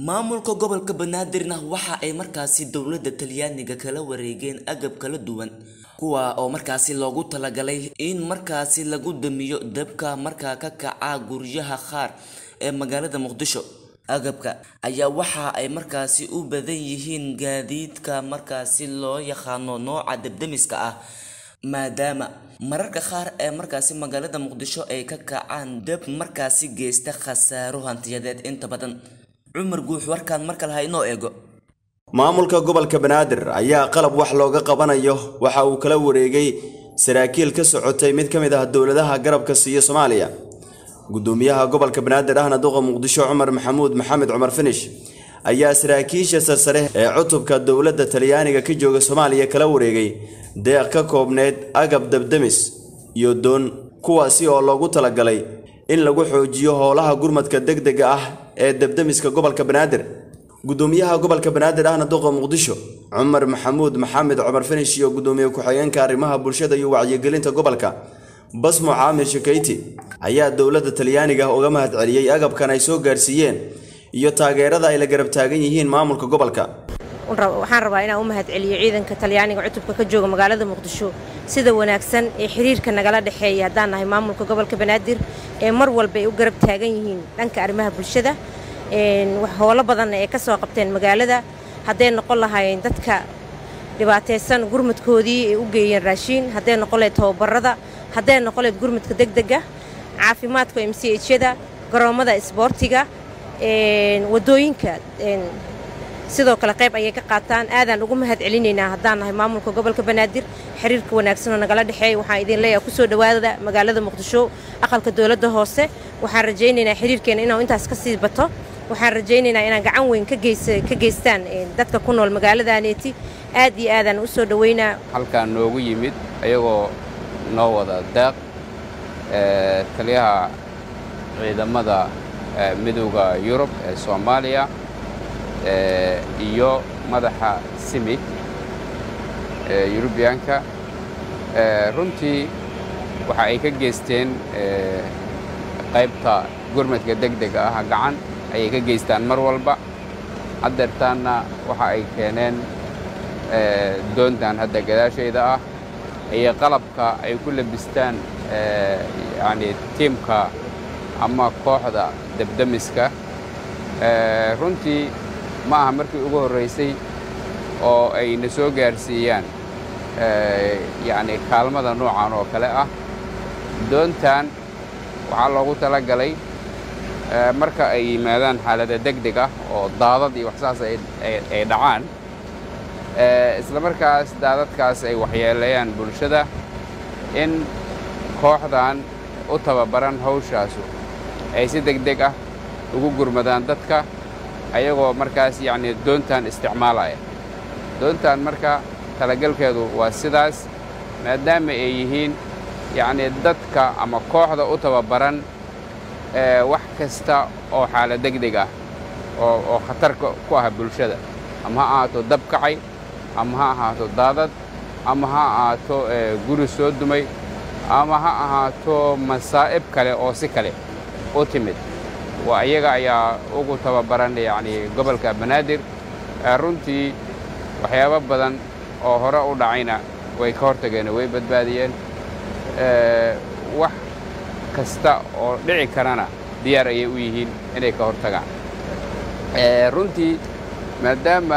[SPEAKER 1] maamulka gobolka banaadirna waxa ay markaasi dowladda talyaaniga kala wareegeen agab kala duwan kuwa oo markaasi loogu talagalay in markaasi lagu damiyo dabka markaa ka kaca guryaha qaar ee magaalada muqdisho agabka ayaa waxa ay markaasi u badan yihiin gaadiidka markaasi loo yaqaano nooca dabdamiska ah maadaama mararka qaar ee markaasi magaalada muqdisho ay ka kacaan dab markaasi geysta khasaaro hantiyadeed inta badan cumar guux warkaan mar kale ha inoo eego
[SPEAKER 2] maamulka gobolka banaadir ayaa qalab wax looga qabanayo waxa uu kala wareegay saraakiil ka socotay mid ka mid ah dowladaha garabka siiya soomaaliya gudoomiyaha gobolka banaadir ahna duqa muqdisho cumar maxamuud maxamed cumar finish ayaa saraakiisha sarsare ee cutubka dowladda talyaaniga ka jooga soomaaliya kala wareegay deeq ka koobneyd agab dabdamis iyo doon kuwaasi oo loogu talagalay in lagu xoojiyo howlaha gurmadka degdega ah ee dabdamiska gobolka banaadir gudoomiyaha gobolka banaadir ahna duqa muqdisho cumar maxamuud maxamed cumar finish iyo gudoomiye ku-xigeenka arrimaha bulshada iyo wacyigelinta gobolka basmo caamir shakayti ayaa dowladda talyaaniga uga mahadceliyey agabkan ay soo gaarsiiyeen iyo taageerada ay la garab taagan yihiin maamulka gobolka
[SPEAKER 16] waxaan rabaa inaan u mahadceliyo ciidanka talyaaniga cutubka ka jooga magaalada muqdisho sida wanaagsan ee xiriirka nagala dhexeeya haddaan nahay maamulka gobolka banaadir ee mar walba ay u garab taagan yihiin dhanka arrimaha bulshada howlo badanna ay ka soo qabteen magaalada hadday noqon lahaayeen dadka dhibaataysan gurmadkoodii ay u geeyeen raashiin hadday noqon lahayd tababarada hadday noqon lahayd gurmadka degdega caafimaadka m c hyada garoommada isboortiga wadooyinka sidoo kale qayb ayay ka qaataan aadaan ugu mahad celinaynaa haddaan nahay maamulka gobolka banaadir xiriirka wanaagsanoo nagala dhexeeya waxaan idin leeyahay kusoo dhowaada magaalada muqdisho aqalka dowladda hoose waxaan rajaynaynaa xiriirkeena inuu intaas ka sii bato waxaan rajaynaynaa inaan gacan weyn ka geystaan dadka ku nool magaaladaneeti aad iyo aadaan u soo dhowaynaa
[SPEAKER 17] halkaan noogu yimid ayagoo noo wada deeq taliyaha ciidamada midowda yurub ee soomaaliya iyo madaxa simig ee yurubiyaanka runtii waxa ay ka geysteen qaybta gurmadka degdega ah gacan ayay ka geystaan mar walba haddeertaanna waxa ay keeneen doontan hadda gadaashayda ah iyo qalabka ay ku labistaan yacni tiimka ama kooxda debdemiska runtii ma aha markii ugu horraysay oo ay na soo gaarsiiyaan yacni kaalmada noocan oo kale ah doontan waxaa loogu tala galay marka ay yimaadaan xaalada degdeg ah oo daadad iyo waxsaas ay dhacaan isla markaas daadadkaas ay waxyeeleeyaan bulshada in kooxdan u tababaran hawshaasu ay si degdeg ah ugu gurmadaan dadka ayagoo markaas yacni doontan isticmaalaya doontan marka talagalkeedu waa sidaas maadaama ay yihiin yacni dadka ama kooxda u tababaran wax kasta oo xaala degdeg ah oo oo khatar ku ah bulshada ama ha ahaato dab kacay ama ha ahaato daadad ama ha ahaato guri soo dumay ama ha ahaato masaa'ib kale oo si kale u timid waa iyaga ayaa ugu tababaran yacni gobolka banaadir runtii waxyaabo badan oo hore u dhacayna way ka hortageen way badbaadiyeen wax kasta oo dhici karana diyaar ayay u yihiin inay ka hortagaan runtii maadaama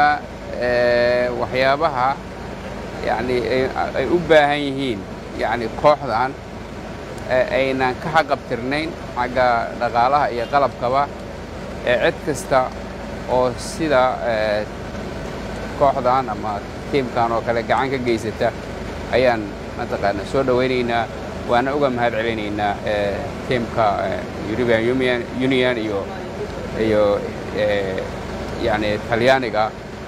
[SPEAKER 17] waxyaabaha yacni ay u baahan yihiin yacni kooxdan aynan ka xaqabtirnayn xagga dhaqaalaha iyo qalabkaba ee cid kasta oo sida kooxdan ama tiimkan oo kale gacan ka geysata ayaan mataqaana soo dhowaynaynaa waana uga mahad celinaynaa tiimka european union union iyo iyo yacni talyaaniga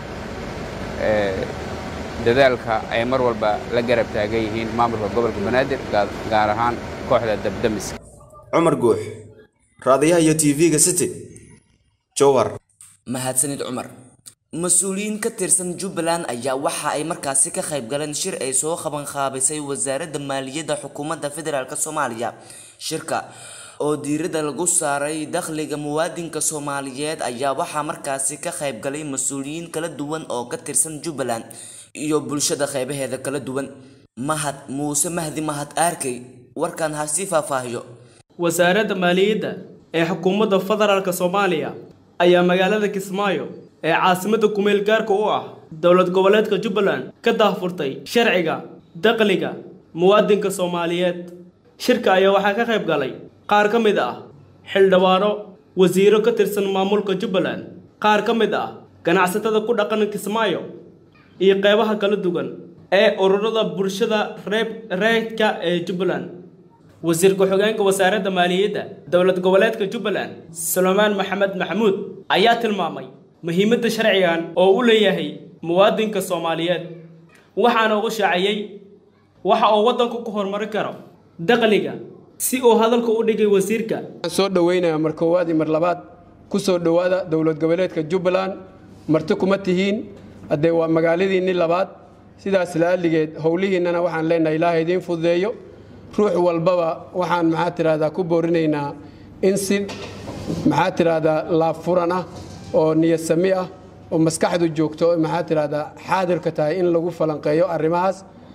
[SPEAKER 17] dadaalka ay mar walba la garab taagan yihiin maamulka gobolka banaadir gaar ahaan kooxda dabdamiska
[SPEAKER 2] cumar guux raadiyaha iyo tv-ga city jowhar
[SPEAKER 1] mahadsanid cumar mas-uuliyiin ka tirsan jubbaland ayaa waxa ay markaasi ka qayb galeen shir ay soo qabanqaabisay wasaaradda maaliyadda xukuumadda federaalk soomaaliya shirka oo diiradda lagu saaray dakhliga muwaadinka soomaaliyeed ayaa waxaa markaasi ka qayb galay mas-uuliyiin kala duwan oo ka tirsan jubbaland iyo bulshada qeybaheeda kala duwan mahad muuse mahdi mahad aarkey warkan ha sii faahfaahiyo
[SPEAKER 18] wasaaradda maaliyadda ee xukuumadda federaalk soomaaliya ayaa magaalada kismaayo ee caasimadda kumeel gaarka u ah dowlad goboleedka jubbaland ka daahfurtay sharciga dakhliga muwaadinka soomaaliyeed shirka ayaa waxaa ka qayb galay qaar ka mid ah xildhibaano wasiiro ka tirsan maamulka jubbaland qaar ka mid ah ganacsatada ku dhaqan kismaayo iyo qeybaha kala duwan ee ururada bulshada reeb reedka ee jubbaland wasiir ku-xigeenka wasaaradda maaliyadda dowlad goboleedka jubbaland suleymaan maxamed maxamuud ayaa tilmaamay muhiimadda sharcigan oo u leeyahay muwaadinka soomaaliyeed waxaana uga shaaciyey waxa uu waddanku ku horumari karo dakhliga si uu hadalka u dhigay wasiirka
[SPEAKER 19] waxaan soo dhoweynayaa mar koowaad iyo mar labaad ku soo dhowaada dowlad goboleedka jubbaland marti kuma tihiin haddee waa magaaladiinni labaad sidaas la'alligeed howlihiinnana waxaan leenahay ilaaha idiin fududeeyo ruux walbaba waxaan maxaa tidhahdaa ku boorinaynaa in si maxaa tidhahdaa laabfuran ah oo niyad sami ah oo maskaxdu joogto maxaa tidhahdaa xaadirka tahay in lagu falanqeeyo arrimahaas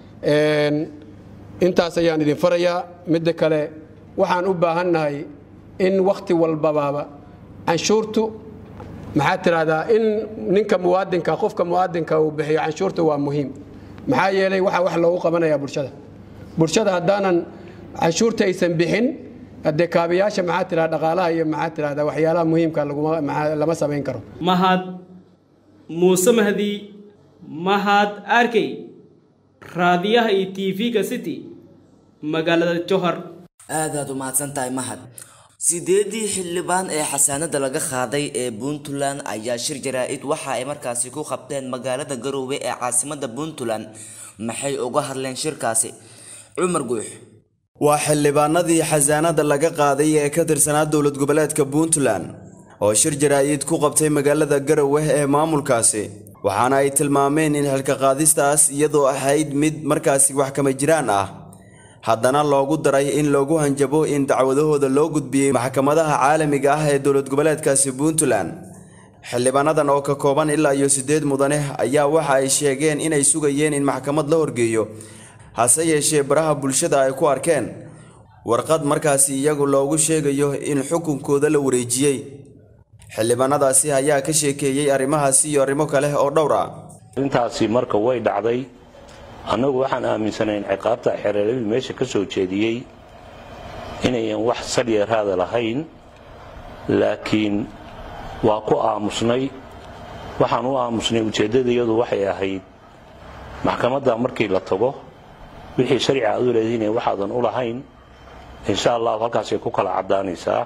[SPEAKER 19] intaas ayaan idin farayaa midda kale waxaan u baahannahay in wakhti walbabaaba canshuurtu maxaa tidhahdaa in ninka muwaadinka qofka muwaadinka uu bixiyo canshuurta waa muhiim maxaa yeelay waxaa wax loogu qabanayaa bulshada bulshada haddaanan canshuurta aysan bixin haddee kaabayaasha maxaa tidhahda dhaqaalaha iyo maxaa tidhahdaa waxyaalaha muhiimka laguma lama samayn karo
[SPEAKER 18] mahad muuse mahdi mahad arkey raadiyaha iyo tv-ga city magaalada johor
[SPEAKER 1] aadaad u mahadsan tahay mahad sideedii xildhibaan ee xasaanada laga qaaday ee puntland ayaa shir jaraa-id waxa ay markaasi ku qabteen magaalada garoowe ee caasimada puntland maxay uga hadleen shirkaasi cumar guux
[SPEAKER 2] waa xildhibaanadii xasaanada laga qaaday ee ka tirsanaa dowlad goboleedka puntland oo shir jaraa-id ku qabtay magaalada garowe ee maamulkaasi waxaana ay tilmaameen in xilka qaadistaas iyadoo ahayd mid markaasi wax kama jiraan ah haddana loogu daray in loogu hanjabo in dacwadahooda loo gudbiyey maxkamadaha caalamiga ah ee dowlad goboleedkaasi puntland xildhibaanadan oo ka kooban ilaa iyo siddeed mudane ayaa waxa ay sheegeen inay sugayeen in maxkamad la horgeeyo hase yeeshee baraha bulshada ay ku arkeen warqad markaasi iyagu loogu sheegayo in xukunkooda la wareejiyey xildhibaanadaasi ayaa ka sheekeeyey arrimahaasi iyo arrimo kale oo dhowr ah
[SPEAKER 20] arrintaasi marka way dhacday annagu waxaan aaminsanayn ciqaabta xereeladii meesha ka soo jeediyey inayan wax salyeeraada lahayn laakiin waa ku aamusnay waxaan u aamusnay ujeeddadayadu waxay ahayd maxkamadda markii la tago wixii sharci aad u leedihiin waxaadan u lahayn insha allahu halkaasay ku kala caddaanaysaa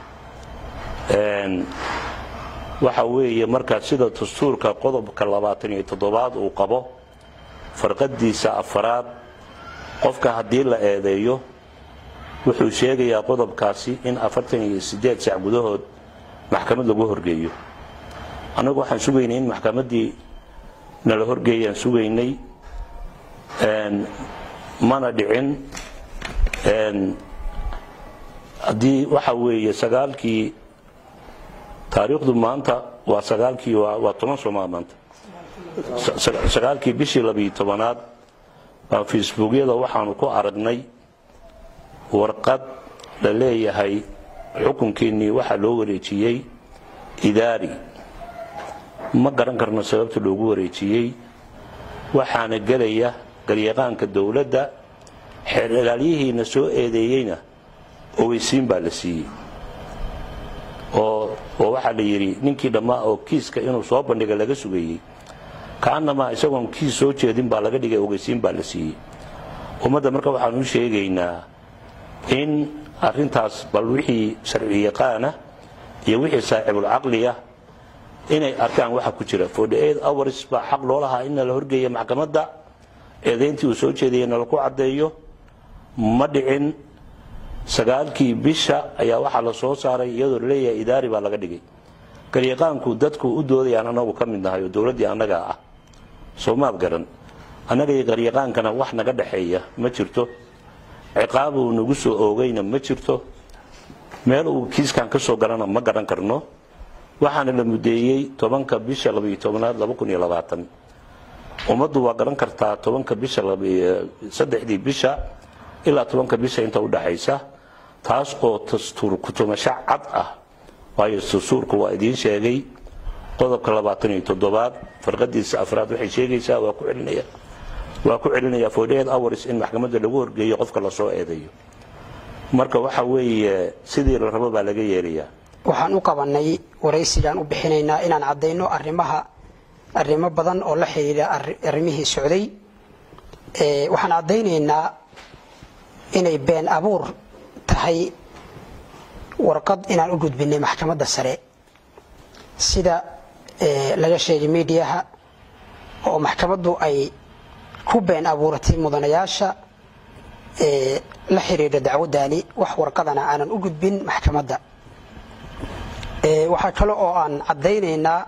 [SPEAKER 20] waxa weeye markaa sida dastuurka qodobka labaatan iyo toddobaad uu qabo farqadiisa afaraad qofka haddii la eedeeyo wuxuu sheegayaa qodobkaasi in afartan iyo siddeed sac gudahood maxkamad lagu horgeeyo annagu waxaan sugaynay in maxkamaddii nala horgeeyaan sugaynay mana dhicin haddii waxa weeye sagaalkii taariikhdu maanta waa sagaalkii waa toban somaa maanta sagaalkii bishii labiyo tobanaad baa facebookyada waxaanu ku aragnay warqad la leeyahay xukunkiinnii waxaa loo wareejiyey idaari ma garan karno sababta loogu wareejiyey waxaana gelaya garyaqaanka dowladda xeer ilaalyihiina soo eedeeyeyna ogeysiin baa la siiyey oo waxaa la yidhi ninkii dhammaa oo kiiska inuu soo bandhiga laga sugayey kaanamaa isagoon kiis soo jeedin baa laga dhigay ogeysiin baa la siiyey ummadda marka waxaan u sheegaynaa in arintaas bal wixii sharci yaqaana iyo wixii saaxibulcaqliya inay arkaan waxa ku jira hours baa xaq loo lahaa in la horgeeya maxkamadda eedayntii uu soo jeedayay nalaku caddeeyo ma dhicin sagaalkii bisha ayaa waxaa la soo saaray iyadoo laleeyahay idaari baa laga dhigay garyaqaanku dadku u doodayaan anagu ka mid nahay oo dowladdii annagaa ah soomaad garan annaga iyo garyaqaankana wax naga dhexeeya ma jirto ciqaabuu nagu soo oogayna ma jirto meel uu kiiskan ka soo galana ma garan karno waxaana la mudeeyey tobanka bisha labaiyo tobnaad laba kun iyo labaatan ummaddu waa garan kartaa tobanka bisha saddexdii bisha ilaa tobanka bisha inta u dhaxaysa taas oo dastuur kutumasho cad ah waayo dastuurka waa idiin sheegay qodobka labaatan iyo toddobaad farqadiisa afraad waxay sheegaysaa waa ku celinaya waa ku celinaya forty-eight hours in maxkamadda lagu horgeeyo qofka lasoo eedayo marka waxa weeye sidii la rabo baa laga yeelayaa
[SPEAKER 21] waxaan u qabanay waraysigaan u bixinaynaa inaan caddayno arrimaha arrimo badan oo la xidhiidha arrimihii socday waxaan caddaynaynaa inay been abuur tahay warqad inaan u gudbinay maxkamadda sare sida laga sheegay miidiyaha oo maxkamaddu ay ku been abuuratay mudanayaasha la xidhiidha dacwaddaani wax warqadana aanan u gudbin maxkamadda waxaa kale oo aan caddaynaynaa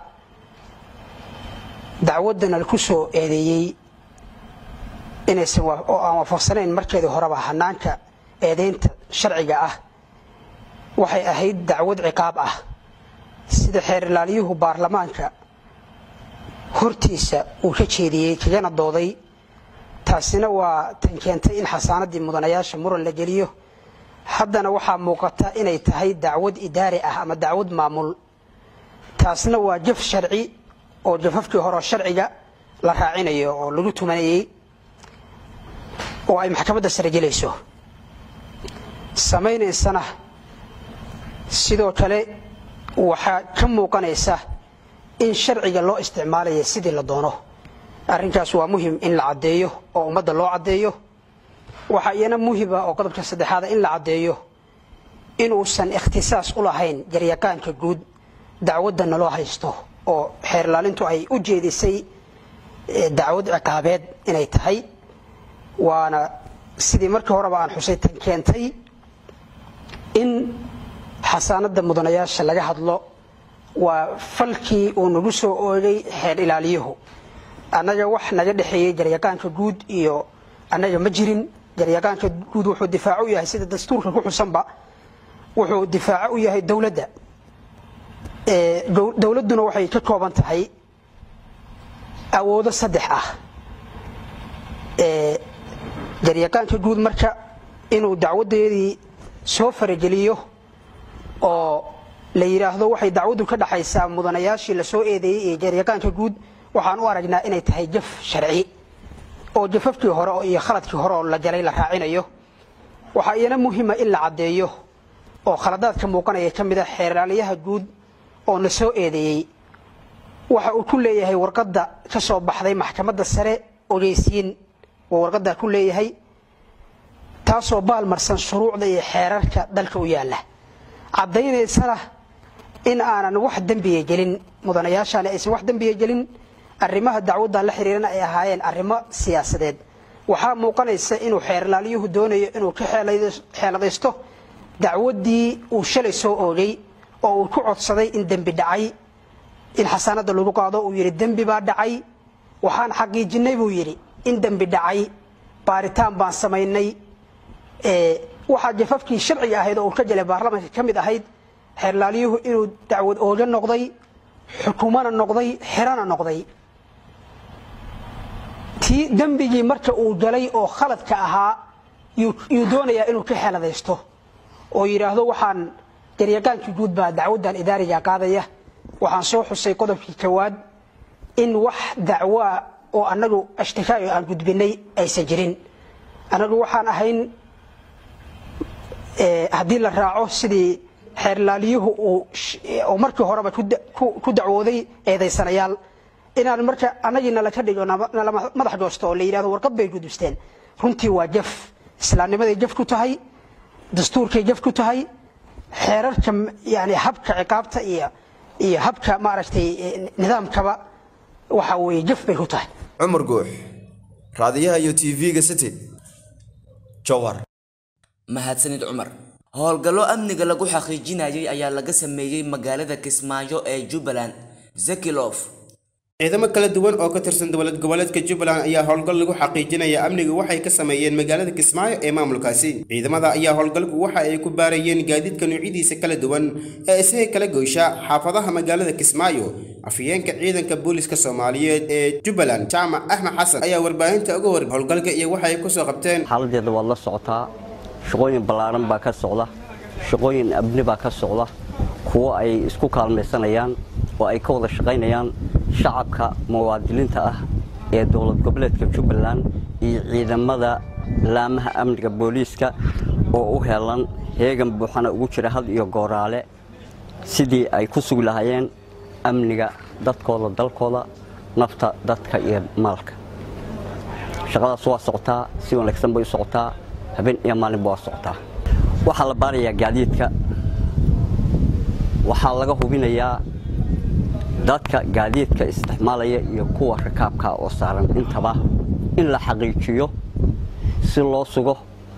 [SPEAKER 21] dacwaddana ku soo eedeeyey inaysan oo aan waafaqsanayn markeedii horeba hanaanka eedaynta sharciga ah waxay ahayd dacwad ciqaab ah sida xeer ilaaliyuhu baarlamaanka hortiisa uu ka jeediyey kagana dooday taasina waa tan keentay in xasaanadii mudanayaasha muran la geliyo haddana waxaa muuqata inay tahay dacwad idaari ah ama dacwad maamul taasna waa jaf sharci oo jafafkii horeo sharciga la raacinayo oo lagu tumanayey oo ay maxkamadda sare gelayso samaynaysana sidoo kale waxaa ka muuqanaysa in sharciga loo isticmaalaya sidii la doono arrinkaas waa muhim in la caddeeyo oo ummadda loo caddeeyo waxaa iyana muhiba oo qodobka saddexaada in la caddeeyo inuusan ikhtisaas u lahayn jaryaqaanka guud dacwadana loo haysto oo xeer ilaalintu ay u jeedisay dacwad ciqaabeed inay tahay waana sidii markii horeba aan xusay tan keentay in xasaanada mudanayaasha laga hadlo waa falkii uu nagu soo oogay xeer ilaaliyuhu annaga wax naga dhexeeyey jaryaqaanka guud iyo annaga ma jirin jaryaqaanka guud wuxuu difaaco u yahay sida dastuurka ku xusanba wuxuu difaaco u yahay dowladda dowladduna waxay ka kooban tahay awoodo saddex ah jaryaqaanka guud marka inuu dacwadeedii soo farageliyo oo la yidhaahdo waxay dacwaddu ka dhaxaysaa mudanayaashii lasoo eedeeyey ee jaryaqaanka guud waxaan u aragnaa inay tahay jaf sharci oo jafafkii hore iyo khaladkii hore oo la galay la raacinayo waxaa iyana muhima in la caddeeyo oo khaladaadka muuqanaya ka mida xeeraalyaha guud oo na soo eedeeyey waxa uu ku leeyahay warqadda ka soo baxday maxkamadda sare ogeysiin uu warqaddaa ku leeyahay taasoo baalmarsan shuruucda iyo xeerarka dalka u yaalla caddaynaysana in aanan wax dembiga gelin mudanayaashaani aysan wax dembiga gelin arrimaha dacwaddan la xiriirana ay ahaayeen arrimo siyaasadeed waxaa muuqanaysa inuu xeerlaaliyuhu doonayo inuu ka xeeladaysto dacwaddii uu shalay soo oogay oo uu ku codsaday in dembi dhacay in xasaanadda lagu qaado uu yidhi dembi baa dhacay waxaan xaqiijinay buu yidhi in dembi dhacay baaritaan baan samaynay waxaa jafafkii sharciga ahayd oo uu ka jelay baarlamaanka ka mid ahayd xeerlaaliyuhu inuu dacwad ooga noqday xukumana noqday xerana noqday tii dembigii marka uu galay oo khaladka ahaa yuu doonayaa inuu ka xeeladaysto oo yidhaahdo waxaan jaryaqaankii guud baa dacwaddan idaariga qaadaya waxaan soo xusay qodobkii kowaad in wax dacwaa oo annagu ashtikaayo aan gudbinay aysan jirin annagu waxaan ahayn haddii la raaco sidii xeerlaaliyuhu uu markii horeba ku dacwooday eedaysanayaal inaan marka annagiina laka dhigo nala madax goosto oo la yidhahdo warqad bay gudubsteen runtii waa jaf islaamnimaday jaf ku tahay dastuurkay jaf ku tahay xeerarka yani habka ciqaabta iyo iyo habka maaragtay nidaamkaba waxa weeye jaf bay ku tahay
[SPEAKER 2] cumar guux raadiyaha iyo tv-ga city jowhar
[SPEAKER 1] mahadsanid cumar howlgallo amniga lagu xaqiijinayay ayaa laga sameeyey magaalada kismaayo ee jubbaland zekilof
[SPEAKER 4] ciidamo kala duwan oo ka tirsan dowlad goboleedka jubbaland ayaa howlgal lagu xaqiijinaya amniga waxay ka sameeyeen magaalada kismaayo ee maamulkaasi ciidamada ayaa howlgalku waxa ay ku baarayeen gaadiidka noocyadiisa kala duwan ee isaga kala goysha xaafadaha magaalada kismaayo afhayeenka ciidanka booliska soomaaliyeed ee jubbaland jaamac axmed xasan ayaa warbaahinta uga war howlgalka iyo waxa ay kusoo qabteen
[SPEAKER 5] xaaladeeda waad la socotaa shaqooyin ballaaran baa ka socda shaqooyin abni baa ka socda kuwo ay isku kaalmaysanayaan oo ay ka wada shaqaynayaan shacabka muwaadiniinta ah ee dowlad goboleedka jubbaland iyo ciidamada laamaha amniga booliiska oo u heelan heegan buuxana ugu jira had iyo gooraale sidii ay ku sugi lahaayeen amniga dadkooda dalkooda nafta dadka iyo maalka shaqadaas waa socotaa si wanaagsan bay u socotaa habeen iyo maalinba waa socotaa waxaa la baarayaa gaadiidka waxaa laga hubinayaa dadka gaadiidka isticmaalaya iyo kuwa rakaabka oo saaran intaba in la xaqiijiyo si loo sugo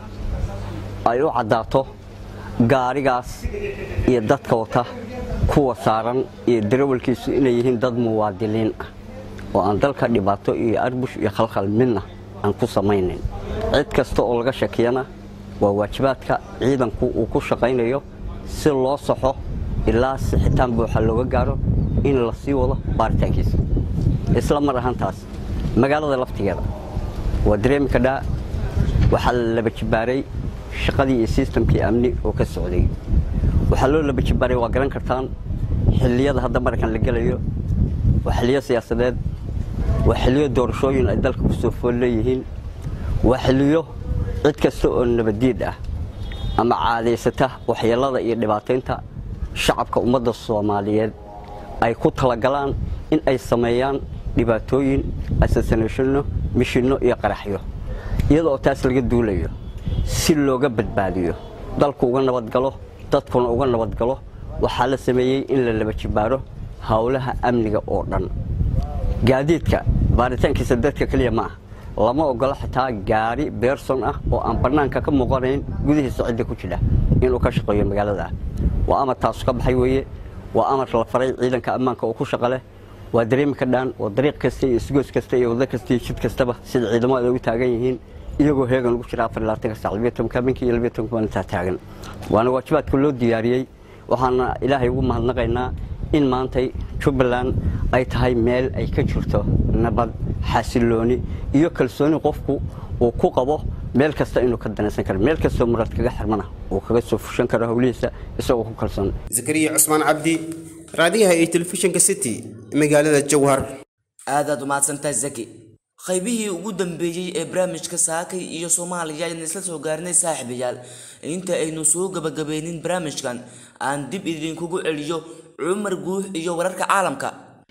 [SPEAKER 5] ay u caddaato gaarigaas iyo dadka wata kuwa saaran iyo darawalkiisu inay yihiin dad muwaadiniin ah oo aan dalka dhibaato iyo arbush iyo khalkhal midna aan ku samaynayn cid kasta oo laga shakiyana waa waajibaadka ciidanku uu ku shaqaynayo si loo saxo ilaa sixitaan buuxa looga gaaro in la sii wado baaritaankiisa isla mar ahaantaas magaalada laftigeeda waa dareemi kadhaa waxaa la laba jibaaray shaqadii iyo sistamkii amni oo ka socday waxaa loo laba jibaaray waa garan kartaan xilliyada hadda markan la gelayo waa xilliyo siyaasadeed waa xilliyo doorashooyin ay dalka ku soo fool leeyihiin waa xilliyo cid kasta oo nabadiid ah ama caadaysata waxyeelada iyo dhibaataynta shacabka ummadda soomaaliyeed ay ku talagalaan in ay sameeyaan dhibaatooyin assassinationno mishinno iyo qaraxyo iyadoo taas laga duulayo si looga badbaadiyo dalku uga nabadgalo dadkuna uga nabadgalo waxaa la sameeyey in la laba jibaaro howlaha amniga oo dhan gaadiidka baaritaankiisa dadka keliya ma ah lama ogola xitaa gaari beerson ah oo aan bannaanka ka muuqanayn gudihiisa cidda ku jira inuu ka shaqeeyo magaalada waa amar taasu ka baxay weeye waa amar la faray ciidanka ammaanka oo ku shaqa leh waa dareemi ka dhaan waa dariiq kasta iyo isgoos kasta iyo waddo kasta iyo jid kastaba sida ciidamada ay u taagan yihiin iyagoo heegan ugu jira afar labaatanka sac labiyo tobanka habeenkii iyo labiyo tobanka maalintaa taagan waana waajibaadka loo diyaariyey waxaana ilaahay ugu mahadnaqaynaa in maantay jubbaland ay tahay meel ay ka jirto nabad xasilooni iyo kalsooni qofku uu ku qabo meel kasta inuu ka danaysan karo meel kastoo murad kaga xirmana uu kaga soo fushan karo howlihiisa isagoo ku kalsoon
[SPEAKER 4] zakariya cusmaan cabdi raadiyaha iyo telefishinka city magaalada jowhar
[SPEAKER 1] aadaad umahadsantahay zaki qaybihii ugu dambeeyey ee barnaamijka saakay iyo soomaaliya ayaan isla soo gaarnay saaxiibayaal inta aynu soo gabagabeynin barnaamijkan aan dib idinkugu celiyo cumar guux iyo wararka caalamka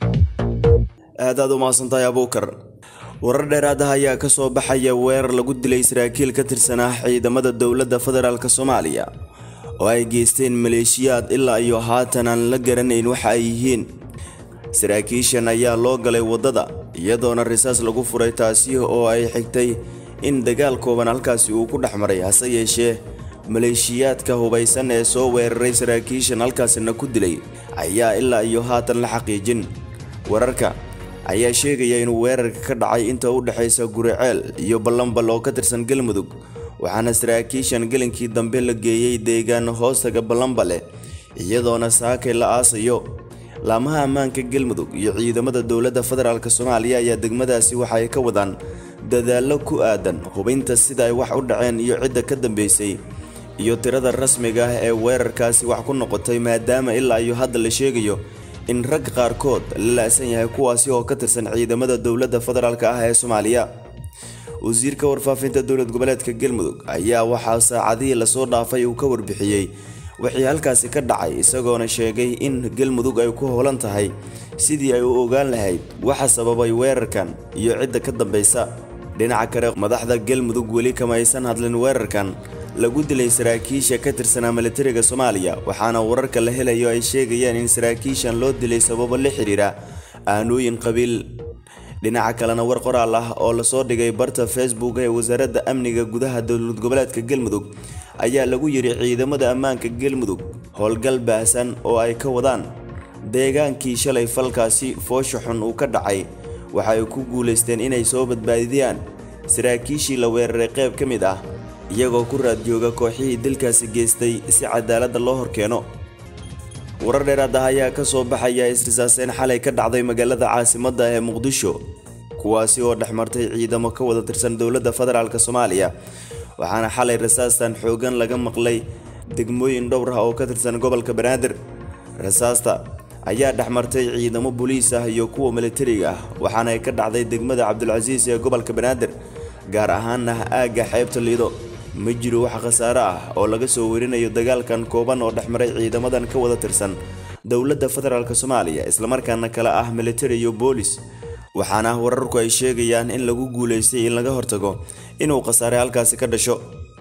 [SPEAKER 2] aadaad u mahadsantahay abuukar warar dheeraadaha ayaa ka soo baxaya weerar lagu dilay saraakiil ka tirsanaa ciidamada dowladda federaalk soomaaliya oo ay geysteen maleeshiyaad ilaa iyo haatan aan la garanayn waxa ay yihiin saraakiishan ayaa loo galay waddada iyadoona risaas lagu furay taasi oo ay xigtay in dagaal kooban halkaasi uu ku dhex maray hase yeeshee maleeshiyaadka hubaysan ee soo weeraray saraakiishan halkaasina ku dilay ayaa ilaa iyo haatan la xaqiijin wararka ayaa sheegaya inuu weerarka ka dhacay inta u dhexaysa guriceel iyo ballanbal oo ka tirsan galmudug waxaana saraakiishan gelinkii dambe la geeyey deegaan hoostaga ballanbale iyadoona saakay la aasayo laamaha ammaanka galmudug iyo ciidamada dowladda federaalk soomaaliya ayaa degmadaasi waxa ay ka wadaan dadaallo ku aadan hubinta sida ay wax u dhaceen iyo cidda ka dambeysay iyo tirada rasmiga ah ee weerarkaasi wax ku noqotay maadaama ilaa iyo hadda la sheegayo in rag qaarkood la la'san yahay kuwaasi oo ka tirsan ciidamada dowladda federaalk ah ee soomaaliya wasiirka warfaafinta dowlad goboleedka galmudug ayaa waxaa saacadihii lasoo dhaafay uu ka warbixiyey wixii halkaasi ka dhacay isagoona sheegay in galmudug ay ku howlan tahay sidii ay u ogaan lahayd waxa sababay weerarkan iyo cidda ka dambaysa dhinaca kale madaxda galmudug weli kama aysan hadlin weerarkan lagu dilay saraakiisha ka tirsanaa militariga soomaaliya waxaana wararka la helayo ay sheegayaan in saraakiishan loo dilay sababo la xidhiira aanooyin qabiil dhinaca kalena war qoraal ah oo lasoo dhigay barta facebook ee wasaaradda amniga gudaha dowlad goboleedka galmudug ayaa lagu yidhi ciidamada ammaanka galmudug howlgal baahsan oo ay ka wadaan deegaankii shalay falkaasi foosha xun uu ka dhacay waxa ay ku guulaysteen inay soo badbaadiyaan saraakiishii la weeraray qayb ka mid ah iyagoo ku raad jooga kooxihii dilkaasi geystay si cadaaladda loo horkeeno warar dheeraad ah ayaa ka soo baxaya isrisaaseen xalay ka dhacday magaalada caasimadda ee muqdisho kuwaasi oo dhex martay ciidamo ka wada tirsan dowladda federaalk soomaaliya waxaana xalay rasaastan xoogan laga maqlay degmooyin dhowr ah oo ka tirsan gobolka banaadir rasaasta ayaa dhex martay ciidamo booliis ah iyo kuwa militariga ah waxaana ay ka dhacday degmada cabdulcasiis ee gobolka banaadir gaar ahaana aagga xeebta liido ma jiro wax khasaare ah oo laga soo werinayo dagaalkan kooban oo dhex maray ciidamadan ka wada tirsan dowladda federaalk soomaaliya islamarkaana kale ah militari iyo boolis waxaana wararku ay sheegayaan in lagu guulaystay in laga hortago inuu khasaare halkaasi ka dhasho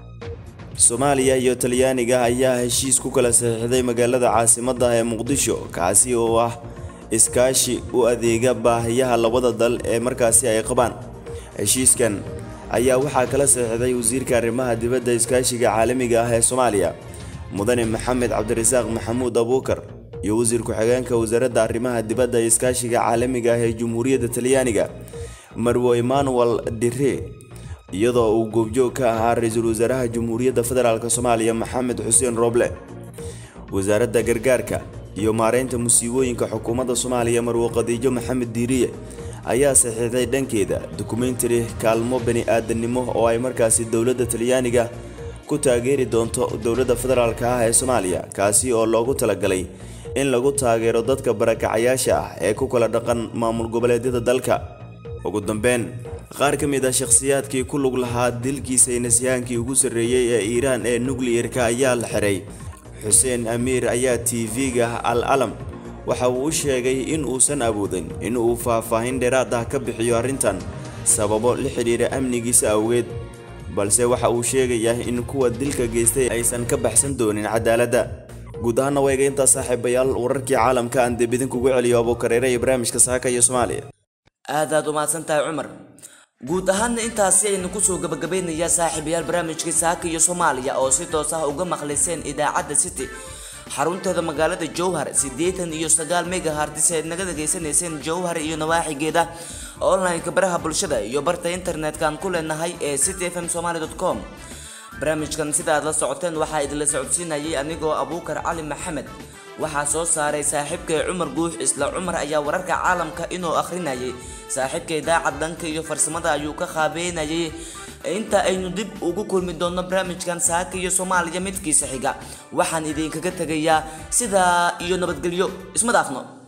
[SPEAKER 2] soomaaliya iyo talyaaniga ayaa heshiis ku kala saxiixday magaalada caasimadda ee muqdisho kaasi oo ah iskaashi u adeega baahiyaha labada dal ee markaasi ay qabaan heshiiskan ayaa waxaa kala saxiixday wasiirka arrimaha dibadda iskaashiga caalamiga ah ee soomaaliya mudane maxamed cabdirasaaq maxamuud abuukar iyo wasiir ku-xigeenka wasaaradda arrimaha dibadda ee iskaashiga caalamiga ah ee jamhuuriyadda talyaaniga marwo emmanuel dire iyadoo uu goobjoog ka ahaa ra-iisul wasaaraha jamhuuriyadda federaalk soomaaliya maxamed xuseen rooble wasaaradda gargaarka iyo maareynta musiibooyinka xukuumadda soomaaliya marwo khadiijo maxamed diiriye ayaa saxiixday dhankeeda dokumentari kaalmo bani aadannimo oo ay markaasi dowladda talyaaniga ku taageeri doonto dowladda federaalk ah ee soomaaliya kaasi oo loogu talagalay in lagu taageero dadka barakacayaasha ah ee ku kala dhaqan maamul goboleedyada dalka ugu dambeyn qaar ka mid ah shakhsiyaadkii ku lug lahaa dilkii saynisyahaankii ugu sarreeyey ee iiraan ee nukliyerka ayaa la xiray xuseen amiir ayaa tv-ga al alam waxa uu u sheegay in uusan awoodin in uu faahfaahin dheeraad ah ka bixiyo arrintan sababo la xidhiira amnigiisa awgeed balse waxa uu sheegayaa in kuwa dilka geystay aysan ka baxsan doonin cadaaladda guud ahaana wayga intaas saaxiibayaal wararkii caalamka aan dib idinkugu celiyo abuukareere iyo barnaamijka saaka iyo soomaaliya
[SPEAKER 1] aad aad u mahadsan tahay cumar guud ahaanna intaasi aynu kusoo gabagabeynayaa saaxiibayaal barnaamijkii saaka iyo soomaaliya oo si toos ah uga maqlayseen idaacadda city xarunteeda magaalada jowhar siddeetan iyo sagaal megahartis eed naga dhageysanayseen jowhar iyo nawaaxigeeda online-ka baraha bulshada iyo barta internet-kan ku leenahay ee city f m somaly com barnaamijkan sida aad la socoteen waxaa idinla socodsiinayay anigoo abuukar cali maxamed waxaa soo saaray saaxiibkay cumar guux isla cumar ayaa wararka caalamka inuu akhrinayay saaxiibkay daacad dhanka iyo farsamada ayuu ka qaabeynayay inta aynu dib ugu kulmi doonno barnaamijkan saaka iyo soomaaliya midkiisa xiga waxaan idinkaga tegayaa sidaa iyo nabadgelyo isma dhaafno